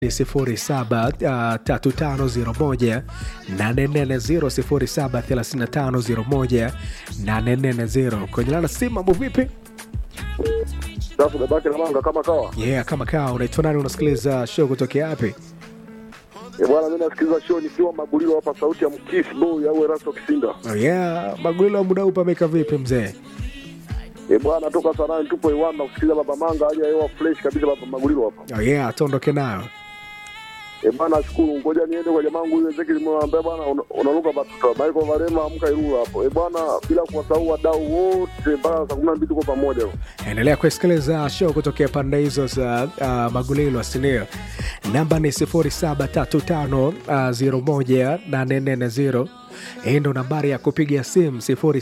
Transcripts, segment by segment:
ni sifuri saba uh, tatu tano zero moja nane nne zero sifuri saba thelathini na tano zero moja nane nne zero kwenye lana simu mambo vipi Safu babake na manga kama kawa. yeah kama kaa unaitwa nani unasikiliza show kutokea wapi Eh, bwana mimi nasikiliza show nikiwa Magulilo hapa sauti ya Mkisi Boy au Erasto Kisinda. oh, yeah magulilo muda huu pameka vipi mzee Eh, bwana toka saa nane tupo Iwanda kusikiliza baba manga hali ya hewa fresh kabisa baba Magulilo hapa. oh, yeah tuondoke nayo Eh, bwana nashukuru ngoja niende kwa jamaa wangu Ezekiel nimwambia bwana una- unaruka batuta. Michael Valema amka Ilula hapo. Eh, bwana bila kuwasahau wadau wote mpaka saa 12 tuko pamoja. endelea kusikiliza show kutokea pande hizo za uh, magulilo sinio namba ni 0735018440 hii ndo nambari ya kupiga simu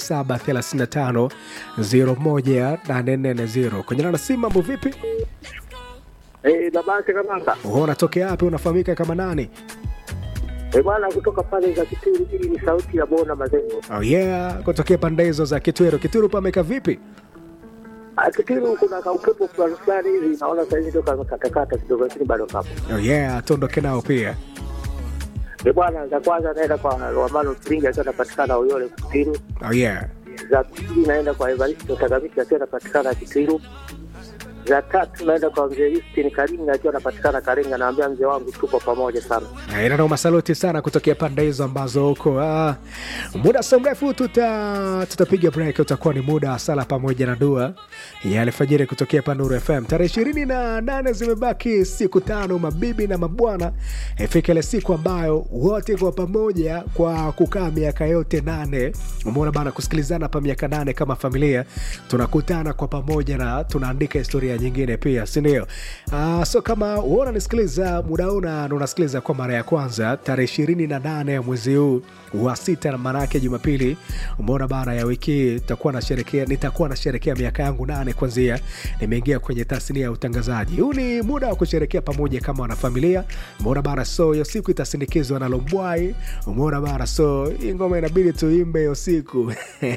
0735018440 kwenye nana simu mambo vipi Eh, babake Kamanga. Wewe unatokea wapi unafahamika kama nani Eh, bwana kutoka pale za Kituri hii ni sauti ya Bona Mazengo. oh yeah kutokea pande hizo za kitwero kitwero pameka vipi Ah, Kituri kuna kaupepo fulani fulani hivi naona sasa hivi toka katakata kidogo lakini bado kapo. oh yeah tuondoke nao pia Eh, bwana za kwanza naenda kwa Romano Spring akiwa anapatikana Uyole Kituru. oh yeah Za pili naenda kwa Evaristo Tagamiki akiwa anapatikana Kituru. Za tatu naenda kwa mzee Justin Karinga akiwa anapatikana Karinga, naambia mzee wangu tuko pamoja sana. Inano masaluti sana kutokea pande hizo ambazo huko ah, muda so mrefu tuta tutapiga break, utakuwa ni muda wa sala pamoja na dua ya alfajiri kutokea Panuru FM. Tarehe ishirini na nane zimebaki siku tano, mabibi na mabwana, ifika ile siku ambayo wote kwa pamoja kwa kukaa miaka yote nane, umeona bana, kusikilizana pa miaka nane kama familia, tunakutana kwa pamoja na tunaandika historia nyingine pia, si ndio? Uh, so kama uona nisikiliza muda huu na na unasikiliza kwa mara ya kwanza tarehe ishirini na nane ya mwezi huu wa sita, na maana yake Jumapili, umeona bana ya wiki hii nitakuwa nasherekea nitakuwa nasherekea miaka yangu nane kwanzia nimeingia kwenye tasnia ya utangazaji. Huu ni muda wa kusherekea pamoja kama wanafamilia, umeona bana. So hiyo siku itasindikizwa na Lombwai, umeona bana. So hii ngoma inabidi tuimbe hiyo siku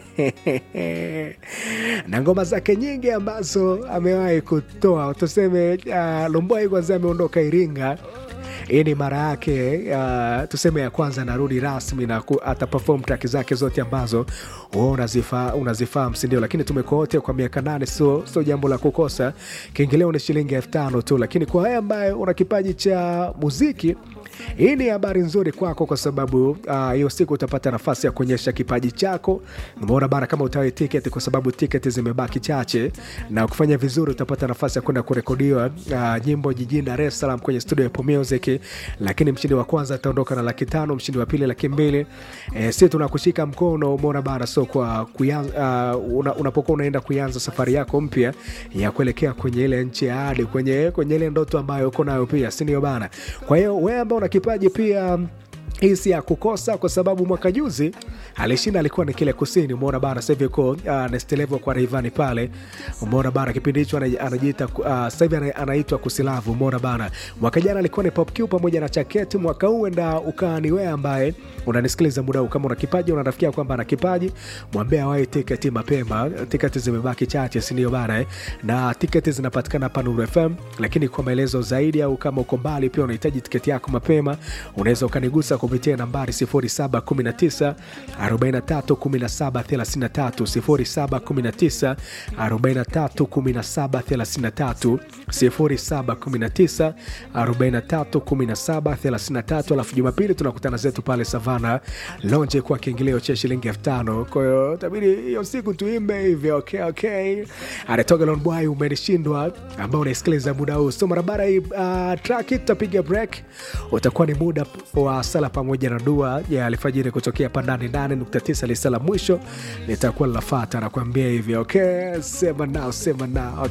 na ngoma zake nyingi ambazo amewahi kutoa, tuseme uh, Lombwai kwanza ameondoka Iringa hii ni mara yake uh, tuseme ya kwanza narudi rasmi na ku, ata perform track zake zote ambazo wewe unazifa, unazifahamu sindio lakini tumekuwa wote kwa miaka nane sio sio jambo la kukosa kiingilio ni shilingi elfu tano tu lakini kwa haya ambaye una kipaji cha muziki hii ni habari nzuri kwako kwa sababu hiyo uh, siku utapata nafasi ya kuonyesha kipaji chako umeona bana kama utawe tiketi kwa sababu tiketi zimebaki chache na kufanya vizuri utapata nafasi ya kwenda kurekodiwa uh, nyimbo jijini dar es salaam kwenye studio ya Apple music lakini mshindi wa kwanza ataondoka na laki tano mshindi wa pili laki mbili e, si tunakushika mkono umeona bana so kwa kuyanza, uh, una, unapokuwa unaenda kuianza safari yako mpya ya kuelekea kwenye ile nchi ya hadi kwenye, kwenye ile ndoto ambayo uko nayo pia sindio bana kwa hiyo wewe ambao una kipaji pia hii si ya kukosa kwa sababu mwaka juzi alishinda alikuwa ni kile kusini umeona bana sahivi uko uh, nestelevo kwa reivani pale umeona bana kipindi hicho anajiita uh, sahivi anaitwa kusilavu umeona bana mwaka jana alikuwa ni popq pamoja na chaketi mwaka huu enda ukaa ni wewe ambaye unanisikiliza muda huu kama una kipaji unarafikia kwamba ana kipaji mwambie awai tiketi mapema tiketi zimebaki chache sindio bana eh? na tiketi zinapatikana hapa nuru fm lakini kwa maelezo zaidi au kama uko mbali pia unahitaji tiketi yako mapema unaweza ukanigusa kupitia nambari 0719 431733 0719 431733 0719 alafu jumapili tunakutana zetu pale savana lonje kwa kiingilio cha shilingi elfu tano kwahiyo tabidi hiyo siku tuimbe hivyo okay, okay. anatoka lonbwai umenishindwa ambao unaisikiliza muda huu so barabara hii uh, traki tutapiga break utakuwa ni muda wa sala pamoja na dua ya alfajiri kutokea pandani 8.9 lisa la mwisho litakuwa linafata nakuambia hivyo okay sema nao sema nao